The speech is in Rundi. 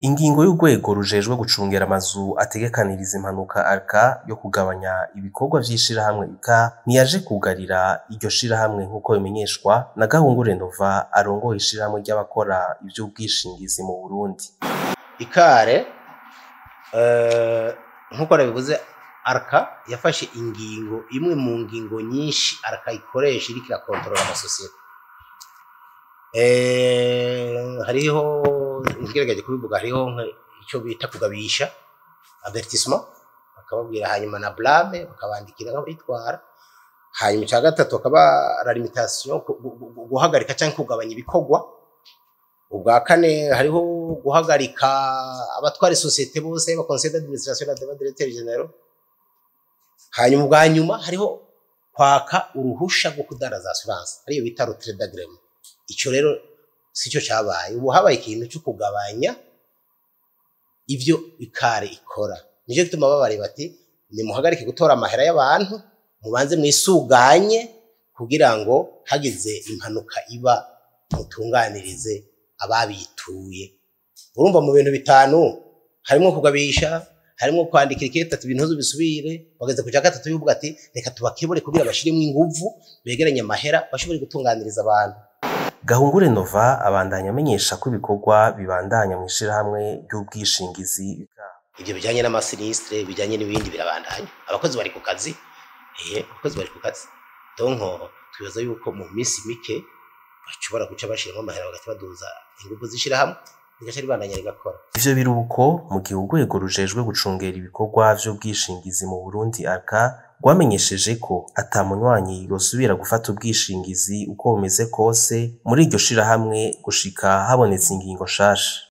Ingingo y'urwego rujejwe gucungera amazu ategekaniriza impanuka ARCA yo kugabanya ibikorwa vy'ishirahamwe IKA ntiyaje kugarira iryo shirahamwe nk'uko bimenyeshwa na Gahungure Nova arongoye ishirahamwe ry'abakora ivy'ubwishingizi mu Burundi. ikare eh, nk'uko nabivuze arka yafashe ingingo imwe mu ngingo nyinshi arka ikoresha iriko irakontorora amasosiyete Eh, hariho ngerageje kubivuga hariho nka- ico bita kugabisha avertissement bakababwira hanyuma na blame bakabandikira nk'abitwara hanyuma ica gatatu akaba la limitation gu- gu- gu- guhagarika canke kugabanya ibikorwa ubwa kane hariho guhagarika abatwara isosiyete bose ba conseil d'administration na débat directeur général hanyuma ubwa nyuma hariho kwaka uruhusha rwo kudaraza assurance ariyo bita retrait d'agrément ico rero sico cabaye ubu habaye ikintu cyo kugabanya ivyo ikare ikora nico gituma babari bati nimuhagarike gutora amahera y'abantu mubanze mwisuganye kugira ngo hagize impanuka iba mutunganirize ababituye urumva mu bintu bitanu harimo kugabisha harimo kwandikira ikete ati ibintu bisubire bageze ku cya gatatu bivuga ati reka tubakebure kugira bashiremo inguvu begeranye amahera bashobore gutunganiriza abantu Gahungure Nova abandanya amenyesha ko ibikorwa bibandanya mw'ishirahamwe ry'ubwishingizi IKA. ibyo bijyanye n'amasinisitire bijyanye n'ibindi birabandanya abakozi bari ku kazi eh abakozi bari ku kazi donko twibaza yuko mu minsi mike bashobora guca bashiramo amahera bagaca baduza inguvu z'ishirahamwe rigaca ribandanya rigakora Ivyo biruko mu gihe urwego rujejwe gucungera ibikorwa vy'ubwishingizi mu Burundi ARCA rwamenyesheje ko ata munywanyi yosubira gufata ubwishingizi uko bumeze kose muri iryo shirahamwe gushika habonetse ingingo nshasha.